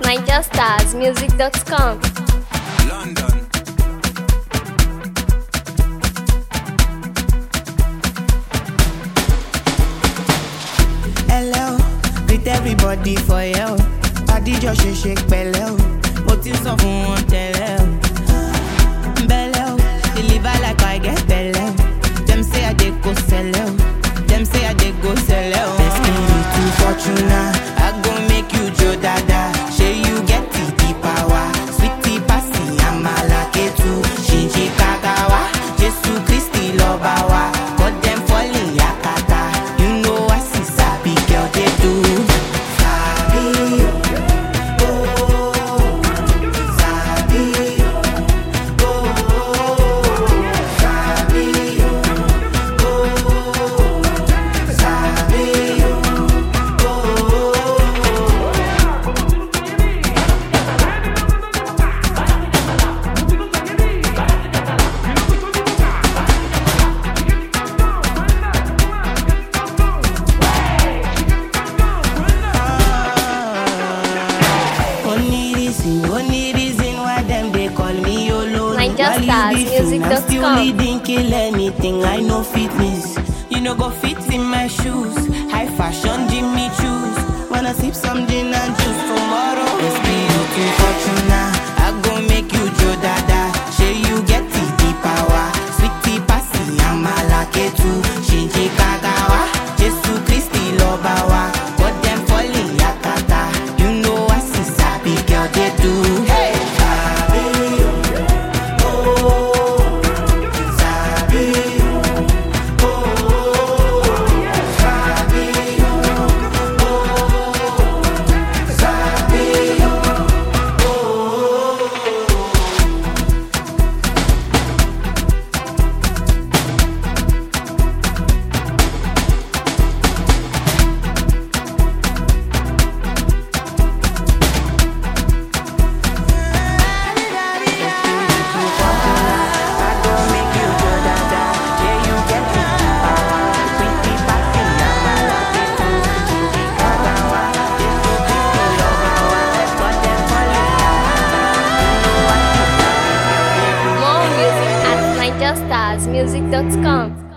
NigerStarsMusic.com. London. Hello, greet everybody for you. Adijọ́ ṣe ṣe pẹ̀lẹ́ o, mo ti sọ fún wọn tẹ́lẹ̀ o. Bẹ́lẹ̀ o, deliver like I get bẹ̀lẹ̀ o. Dem say I dey go sẹ̀lẹ̀ o, dem say I dey go sẹ̀lẹ̀ o. Destiny to Fortuna, I go make you jo dada. Ṣé you get the the power? Sweetie pasi amala ketu, ṣìnṣìn kagawa. Jésù Kristi lọ́ba wa, cut dem falling yakata. You know I see sabi girl dey do. Sabi o, oh, sabi o, oh, sabi o, oh, sabi o, oh. Only reason, only reason why them they call me YOLO. NigerStarsMusic.com. I'm still leading, kill anything. I know fitness. You know go fit in my shoes. High fashion, Jimmy choose. Wanna sip some gin and juice tomorrow? It's be looking fortuna. I go make you Joe Dada. Say you get the the power. Sweetie pasi, I'm a lucky too. Shinji Kagawa. Jesu Christi Lobawa. But them falling yakata. You know I see sabi girl they do. Hey, sabi, oh, sabi, oh, sabi, oh, sabi, More music at NigerStarsMusic.com.